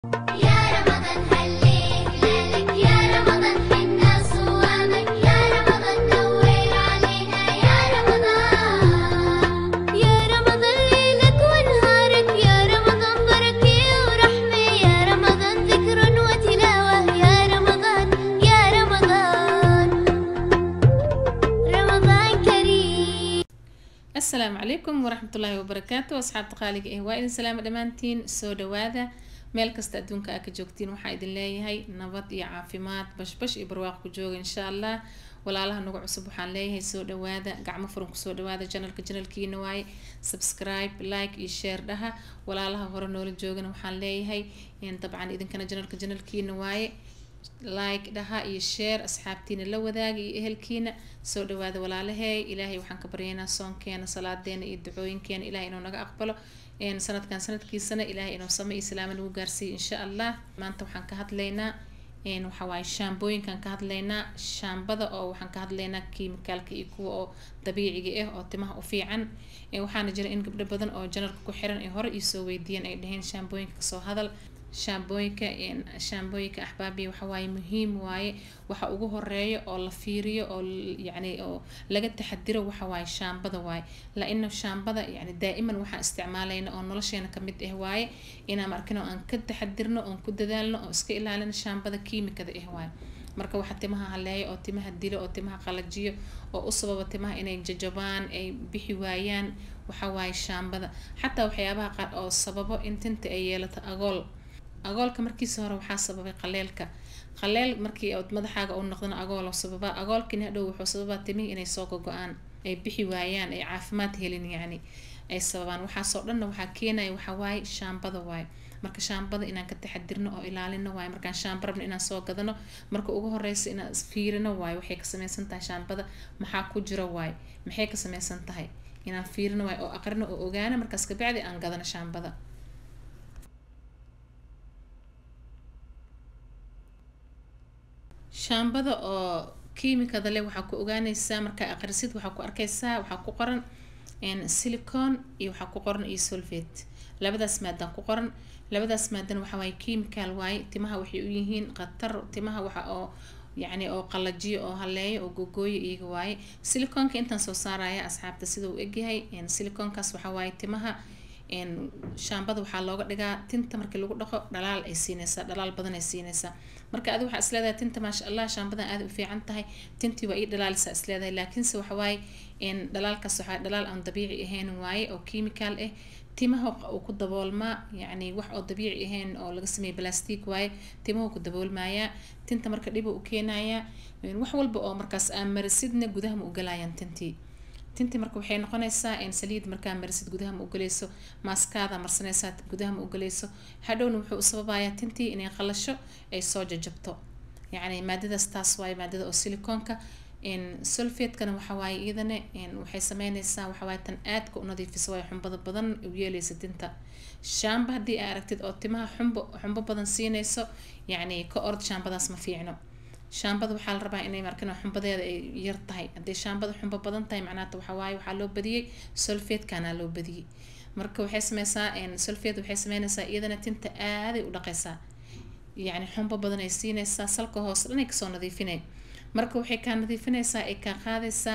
يا رمضان هليك ليلك يا رمضان حنا صوامك يا رمضان نور علينا يا رمضان يا رمضان ليلك ونهارك يا رمضان بركة ورحمة يا رمضان ذكر وتلاوة يا رمضان يا رمضان رمضان كريم asalaamu calaykum waraxmatullaahi wabarakaatu asxaabta qaaliga eh waa idin salaama dhammaantiin soo dhawaada meel kasta adduunka aa ka joogtiin waxaa idin leeyahay nabad iyo caafimaad bashbash iyo barwaaq ku jooga insha allah walaalaha nagu cusub waxaan leeyahay soo dhawaada gacmo furan kusoo dhawaada janalka janalkiina waaye subscribe like iyo share dhaha walaalaha hore noola joogana waxaan leeyahay dabcan idinkana janalka janalkiina waaye like dhaha iyo share asxaabtiina la wadaaga iyo ehelkiina soo dhawaada walaalaheey ilaahay waxaan ka baryaynaa soonkeena salaadeena iyo ducooyinkeena ilahay inuu naga aqbalo sanadkan sanadkiisana ilaahay inuu samo iyo salaamo nagu gaarsiiyo insha allah maanta waxaan ka hadlaynaa waxa waaye shaambooyinkaan ka hadlaynaa shaambada oo waxaan ka hadlaynaa kiimikaalka iyo kuwa oo dabiiciga ah oo timaha u fiican waxaana jira in gabdho badan oo janalka ku xiran ay hore iisoo weydiiyeen ay dhaheen shaambooyinka kasoo hadal shaambooyinka shaambooyinka axbaabiya waxa waaye muhiim waaye waxa ugu horeeya oo la fiiriyo oo yacni oo laga taxadiro waxa waaye shaambada waaye la-ina shaambada yani daa'iman waxaan isticmaalayna oo nolosheena kamid ah waaye inaan markin oo aan ka taxadirno oon ku dadaalno oo iska ilaalino shaambada kiimikada ah waaye marka waxa timaha haleeya oo timaha dilo oo timaha qalajiyo oo u sababa timaha inay jajabaan ay bixi waayaan waxa waaye shaambada xataa waxyaabaha qaar oo sababo in tinta ay yeelato agool agoolka markiisa hore waxaa sababay qaleelka qaleel markii ood madaxaaga u noqdana agool sababaa agoolkini hadhow wuxuu sababaa timihii inay soo gogo-aan ay bixi waayaan ay caafimaad helin yacni ay sababaan waxaasoo dhanna waxaa keenaya waxaa waaye shaambada waaye marka shaambada inaan ka taxadirno oo ilaalino waaye markaan shaamba rabno inaan soo gadano marka ugu horeysa inaan fiirino waaye waxay ka sameysan tahay shaambada maxaa ku jira waaye maxay ka sameysan tahay inaan fiirino waaye oo aqrino oo ogaano markaas kabacdi aan gadano shaambada shaambada oo kiimikada leh waxaa ku ogaaneysaa markaa aqrisid waxaa ku arkeysaa waxaa ku qoran silicon iyo waxaa ku qoran iyo solvate labadaas maadaan ku qoran labadaas maadan waxa waaye chemical waaye timaha waxay u yihiin khatar timaha waxa oo yacni oo qalajiyo oo haleeyo oo gogooyo iyaga waaye silicoonka intaan soo saaraya asxaabta sida uu egyahay silicoonkaas waxaa waaye timaha shaambada waxaa looga dhigaa tinta markii lagu dhaqo dhalaal ay siineysaa dhalaal badan ay siineysaa marka adi waxaa isleedahay tinta maasha allah shaambadan aada u fiican tahay tintii waa ii dhalaalisa isleedahay laakiinse waxa waaye dhalaalkaas waxaa dhalaal aan dabiici ahayn waaye oo chemical ah timaha uu ku daboolmaa yacni wax oo dabiici ahayn oo laga sameeyay plastic waaye timahu ku daboolmayaa tinta marka dhiba u keenayaa wax walba oo markaas aan marisidna gudaha ma u galayaan tintii tintii marka waxay noqonaysaa saliid markaa marisid gudaha ma ugalayso maaskaada marsanaysaa gudaha ma ugalayso hadhowna wuxuu u sababayaa tintii inay qalasho ay soo jajabto yacni maadadaas taas waaye maadada oo silicoonka solfatekana waxa waaye iyadana waxay sameyneysaa waxa waaye tan aadka u nadiifisa waaye xumbada badan u yeeleysa tinta shaamba haddii aa aragtid oo timaha xumbo xumbo badan siineyso yacni ka ord shaambadaas ma fiicno shaambada waxaa la rabaa inay markan xumbadeeda ay yar tahay haddii shaambada xumbo badan tahay macnaata waxaa waaye waxaa loo badiyey solfatekana loo badiyey marka waxay sameysaa solfate waxay sameyneysaa iyadana tinta aaday u dhaqeysaa yacni xumbo badan ay siineysaa salka hoose dhan ay kasoo nadiifinay marka waxay kaa nadiifineysaa ay kaa qaadaysaa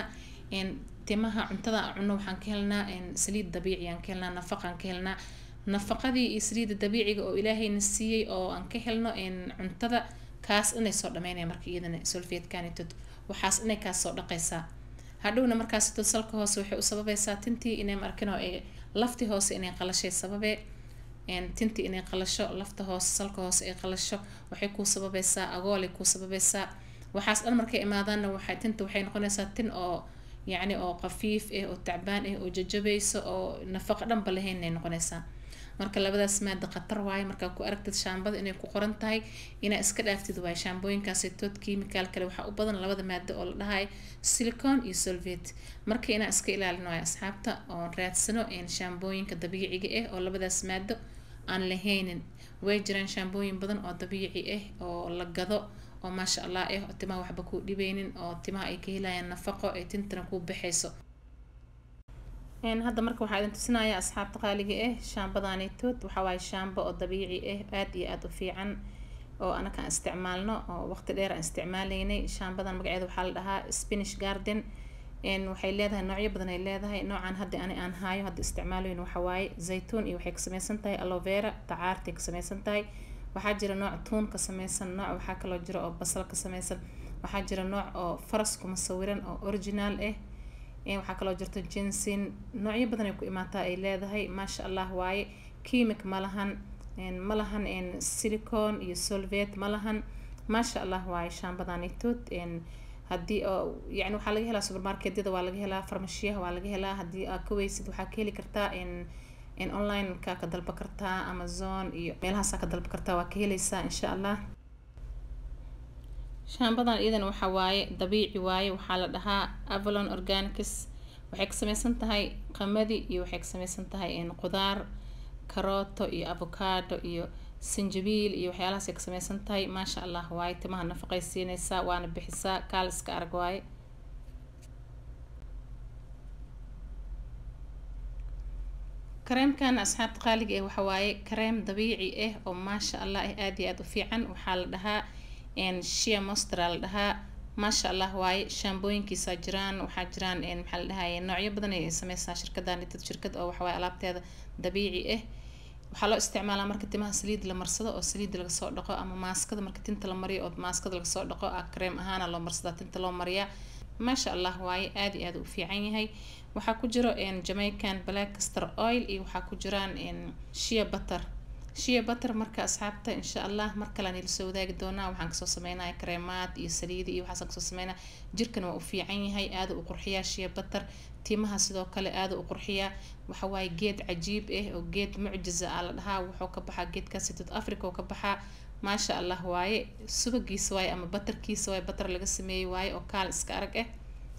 timaha cuntada aan cunno waxaan ka helnaa saliid dabiici aan ka helnaa nafaqaan ka helnaa nafaqadii iyo saliidda dabiiciga oo ilaahayna siiyey oo aan ka helno cuntada kaas inay soo dhameynaya marka iyadana solfatekanitod waxaas inay kaas soo dhaqaysaa hadhowna markaasitod salka hoose waxay u sababaysaa tintii inay markin oo lafti hoose inay qalashay sababee tintii inay qalasho lafta hoose salka hoose ay qalasho waxay kuu sababaysaa agoolay kuu sababaysaa waxaas dhan markay imaadaanna waxay tinta waxay noqonaysaa tin oo yacni oo qafiif ah oo tacbaan ah oo jajabayso oo nafaqo dhanba lahayn inay noqonaysaa marka labadaas maada khatar waaye markaa ku aragtid shaambada inay ku qoran tahay inaa iska dhaaftid waaye shaambooyinkaasi tood chemical kale waxaa u badan labada maado oo la dhahayo silicon iyo solvate marka inaa iska ilaalin waayo asxaabta oon raadsano shaambooyinka dabiiciga ah oo labadaas maado aan lahaynin way jiraan shaambooyin badan oo dabiici ah oo la gado oo maasha allah ah oo timaha waxba kuu dhibeynin oo timaha ay ka helayaan nafaqo ay tintana kuu baxayso hadda marka waxaa idin tusinayaa asxaabta qaaliga ah shaambadaanitood waxaa waaye shaambo oo dabiici ah aada iyo aada u fiican oo anakaan isticmaalno oo waqti dheer aan isticmaaleynay shaambadan magaceeda waxaa la dhahaa spanish garden waxay leedahay noocyo badan ay leedahay noocan hadda ani aan haayo hadda isticmaalayn waxa waaye zaytuun iyo waxay ka sameysan tahay alovera dacaartay ka sameysan tahay waxaa jira nooc tuun ka sameysan nooc waxaa kaloo jira oo basal ka sameysan waxaa jira nooc oo faras kuma sawiran oo original ah waxaa kaloo jirta jinsin noocyo badan ay ku imaataa ay leedahay maasha allah waaye kimik ma lahan ma lahan silicon iyo solvet ma lahan maasha allah waaye shaambadanitood haddii oo yani waxaa laga helaa supermarketyada waa laga helaa farmashiyaha waa laga helaa haddii aad ka weysid waxaa ka heli kartaa in online-ka ka dalba kartaa amazon iyo meelahaasaa ka dalba kartaa waa ka heleysaa insha allah shaambadan iyadana waxa waaye dabiici waaye waxaa la dhahaa avalon organics waxay ka sameysan tahay qamadi iyo waxay ka sameysan tahay qudaar karooto iyo avocado iyo sanjabiil iyo waxyaalahaas ay ka sameysan tahay maasha allah waaye timaha nafaqay siineysaa waana bixisaa kaal iska arag waaye kareemkan asxaabta qaaliga ah waxa waaye kareem dabiici ah oo maasha allah ah aada iyo aada u fiican waxaa la dhahaa shia mostra la dhahaa maasha allah waaye shaambooyinkiisaa jiraan waxaa jiraan maxaa la dhahaye noocyo badan ay sameysaa shirkadan dad shirkad oo waxawaaye alaabteeda dabiici ah waxaa loo isticmaalaa marka timaha saliid la marsado oo saliid laga soo dhaqo ama maaskada marka tinta la mariyo oo maaskada laga soo dhaqo ah kareem ahaana loo marsadaa tinta loo mariyaa maasha allah waaye aada iyo aada u fiican yahay waxaa ku jiro jamaican black castor oil iyo waxaa ku jiraan shia butter shia butter marka asxaabta insha allah mar kale aan ilasoo wadaagi doonaa waxaan kasoo sameynaya kareemaad iyo saliidi iyo waxaasaan kasoo sameynaya jirkana waa u fiican yahay aada u qurxiyaa shia butter timaha sidoo kale aada u qurxiyaa waxa waaye geed cajiib ah oo geed mucjiza ah la dhahaa wuxuu ka baxaa geedkaasi south africa oo ka baxaa maasha allah waaye subagiisa waaye ama batarkiisa waaye batar laga sameeyey waaye oo kaal iska arag ah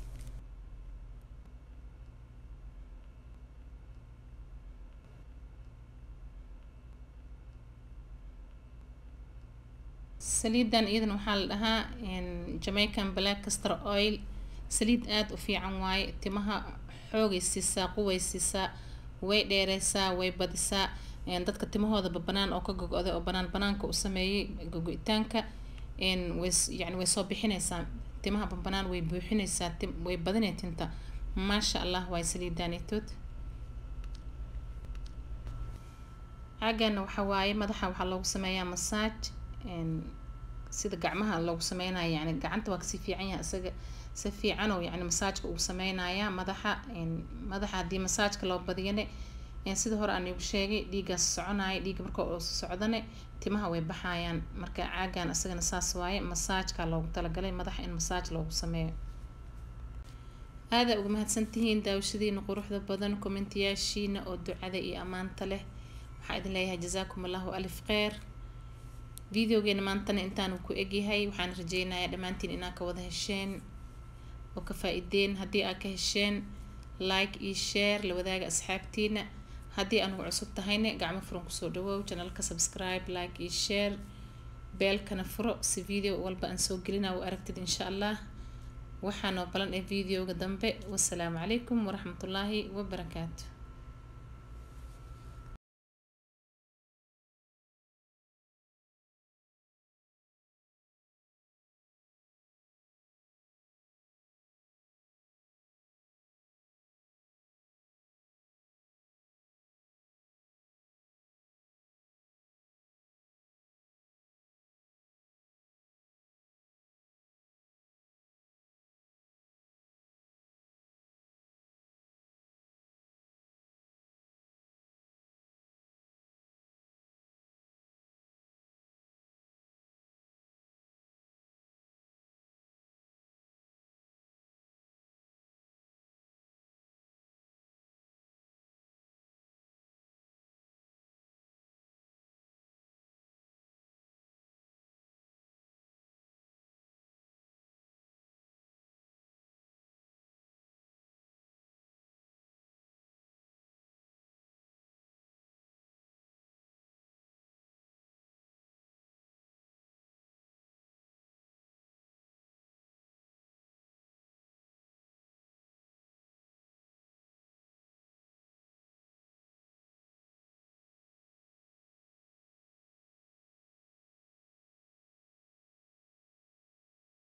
saliidan iyadana waxaa la dhahaa jamaican black castor oil saliid aada u fiican waaye timaha xoogay siisaa quway siisaa way dheereysaa way badisaa dadka timahooda banaan oo ka gogo-day oo banaan banaanka u sameeyey gogo-itaanka way yani way soo bixineysaa timaha banbanaan way buuxineysaa way badinay tinta maasha allah waay saliidaanitood caagana waxa waaye madaxa waxaa loogu sameeyaa masaaj sida gacmaha loogu sameynayo yani gacanta waa kasii fiican yahay isaga si fiican oo yani masaajka uu sameynaya madaxa madaxa haddii masaajka loo badiyane sida hore aan igu sheegay dhiiggaas soconaya dhiigga marka uu socdane timaha way baxayaan marka caagan isagana saas waaye masaajka loogu talagalay madaxa in masaaj loogu sameeyo aada uga mahadsantihiin daawashadiina quruxda badan kommentiyaashiina oo ducada iyo ammaanta leh waxaa idin leeyahay jazaakum allahu alif kheyr videogeena maantana intaanu ku egyahay waxaan rajeynayaa dhammaantiin inaa ka wada hesheen oo ka faa-ideen haddii aad ka hesheen like iyo share la wadaaga asxaabtiina haddii anugu cusub tahayne gacmo furan kusoo dhawow janalka subscribe like iyo share beelkana furo si video walba aan soo gelina u aragtid insha allah waxaanoo balan ee videoga dambe wasalaamu calaykum waraxmatullaahi wabarakaatu